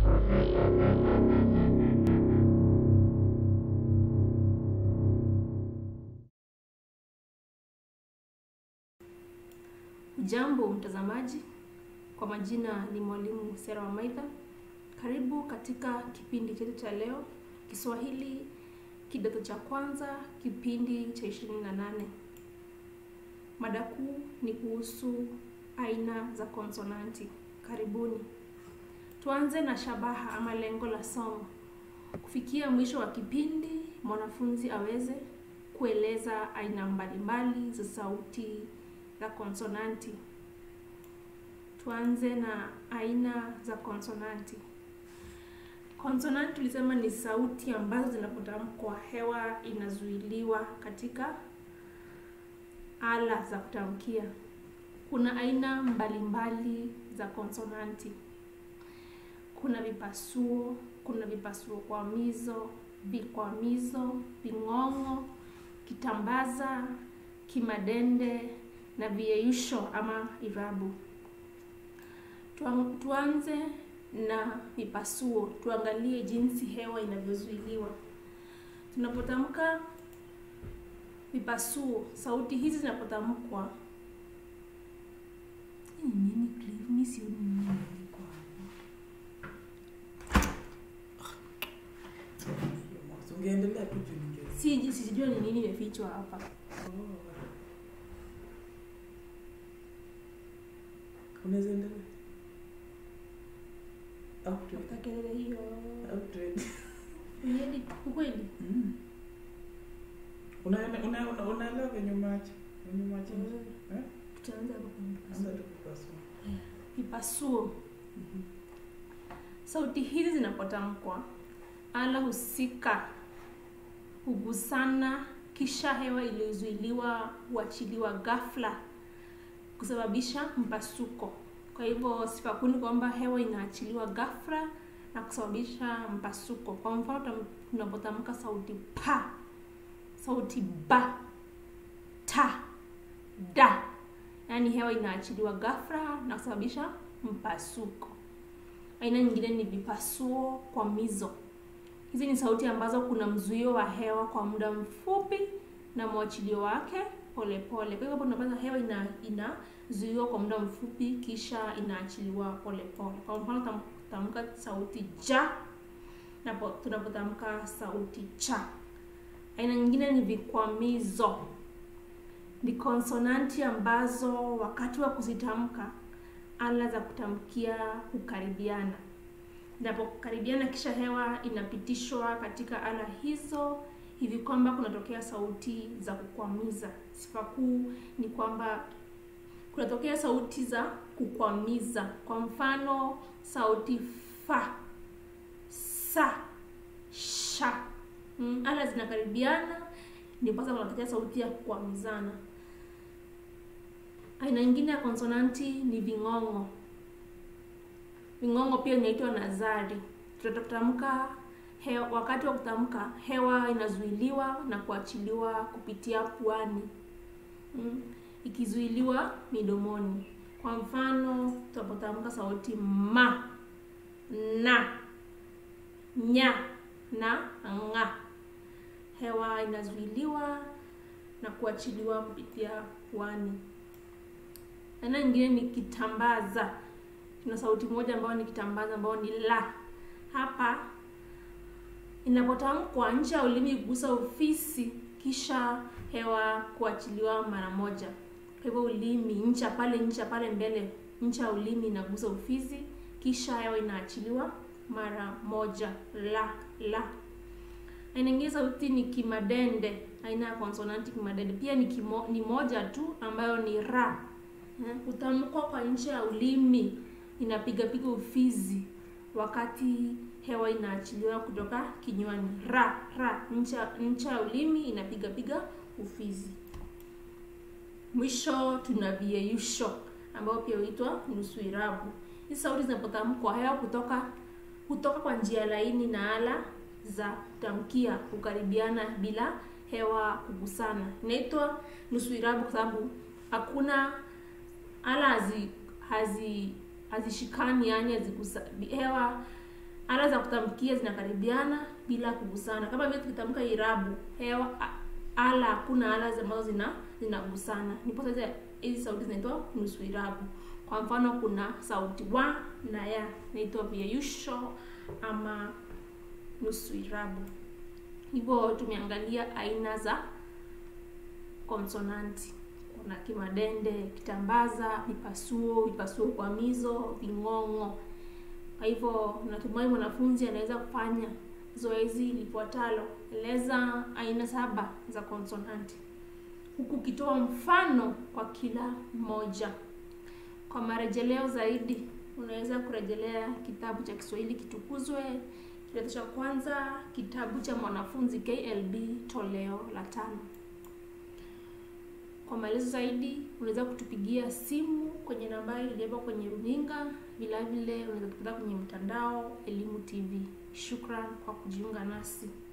Jambo mtazamaji, kwa majina ni mwalimu Sera Wamaitha. Karibu katika kipindi chetu cha leo, Kiswahili kidato cha kwanza, kipindi cha ishirini na nane. Mada kuu ni kuhusu aina za konsonanti. Karibuni. Tuanze na shabaha ama lengo la somo. Kufikia mwisho wa kipindi, mwanafunzi aweze kueleza aina mbalimbali za sauti za konsonanti. Tuanze na aina za konsonanti. Konsonanti tulisema ni sauti ambazo zinapotamkwa hewa inazuiliwa katika ala za kutamkia. Kuna aina mbalimbali za konsonanti. Kuna vipasuo, kuna vipasuo kwamizo, vikwamizo, ving'ong'o, kitambaza, kimadende na viyeyusho ama irabu. Tuan- Tuanze na vipasuo, tuangalie jinsi hewa inavyozuiliwa. Tunapotamka vipasuo, sauti hizi zinapotamkwa Hii ni nini Cliff? Mimi sioni nini imeandikwa hapa. Ungeendelea tu juu ninge- Si sijui ni nini imefichwa hapa. Unaweza endelea. Au tu- Kwa kelele hiyo. au tu- Uliedi ukweli? Mm. Unaele- una- una- unaelewa venye umeacha venye umeacha nje? Eh? Tutaanza hapo kwenye Anza vipasuo. tu kupasua. Vipasuo. Mhm. Sauti hizi zinapotamkwa, ala husika hugusana, kisha hewa iliyozuiliwa huachiliwa ghafla kusababisha mpasuko. Kwa hivyo sifa kuu ni kwamba hewa inaachiliwa ghafla na kusababisha mpasuko. Kwa mfano, tam- tunapotamka sauti pa, sauti ba, ta, da, yaani hewa inaachiliwa ghafla na kusababisha mpasuko. Aina nyingine ni vipasuo kwamizo. Hizi ni sauti ambazo kuna mzuio wa hewa kwa muda mfupi na mwachilio wake polepole. Kwa hivyo hapo tunapata hewa ina inazuiwa kwa muda mfupi kisha inaachiliwa polepole. Kwa mfano tam- tamka sauti ja na po- tunapotamka sauti cha. Aina nyingine ni vikwamizo. Ni konsonanti ambazo wakati wa kuzitamka ala za kutamkia hukaribiana. Inapokaribiana kisha hewa inapitishwa katika ala hizo hivi kwamba kunatokea sauti za kukwamiza. Sifa kuu ni kwamba kunatokea sauti za kukwamiza. Kwa mfano, sauti fa, sa, sha. Mm, ala zinakaribiana ndipo sasa kunatokea sauti ya kukwamizana. Aina nyingine ya konsonanti ni ving'ong'o. Ving'ong'o pia inaitwa nazari. Tutatamka hewa, wakati wa kutamka hewa inazuiliwa na kuachiliwa kupitia puani mm, ikizuiliwa midomoni. Kwa mfano, tunapotamka sauti ma, na, nya na nga, hewa inazuiliwa na kuachiliwa kupitia puani. Aina nyingine ni kitambaza. Tuna sauti moja ambayo ni kitambaza ambayo ni la. Hapa inapotamkwa ncha ya ulimi kugusa ufisi kisha hewa kuachiliwa mara moja. Kwa hivyo ulimi ncha pale ncha pale mbele ncha ya ulimi inagusa ufisi kisha hewa inaachiliwa mara moja. La la. Aina nyingine sauti ni kimadende. Aina ya konsonanti kimadende pia ni, kimo, ni moja tu ambayo ni ra. Eh, Kutamkwa kwa ncha ya ulimi inapiga piga ufizi wakati hewa inaachiliwa kutoka kinywani. Ra ra, ncha ncha ya ulimi inapiga piga ufizi. Mwisho tuna viyeyusho ambao pia huitwa nusu irabu. Hizi sauti zinapotamkwa hewa kutoka kutoka kwa njia laini na ala za kutamkia kukaribiana bila hewa kugusana. Inaitwa nusu irabu kwa sababu hakuna ala hazi hazi hazishikani, yani hazigusa hewa ala za kutamkia zinakaribiana bila kugusana kama vile tukitamka irabu hewa a- ala hakuna ala ambazo zina zinagusana ndipo sasa hizi sauti zinaitwa nusu irabu kwa mfano kuna sauti wa na ya inaitwa vieyusho ama nusu irabu hivyo tumeangalia aina za konsonanti kuna kimadende kitambaza vipasuo vipasuo kwamizo ving'ong'o kwa hivyo natumai mwanafunzi anaweza kufanya zoezi lifuatalo eleza aina saba za konsonanti huku ukitoa mfano kwa kila mmoja kwa marejeleo zaidi unaweza kurejelea kitabu cha kiswahili kitukuzwe kidato cha kwanza kitabu cha mwanafunzi klb toleo la tano kwa maelezo zaidi unaweza kutupigia simu kwenye nambari iliyopo kwenye runinga vilevile unaweza kupata kwenye mtandao elimu tv shukran kwa kujiunga nasi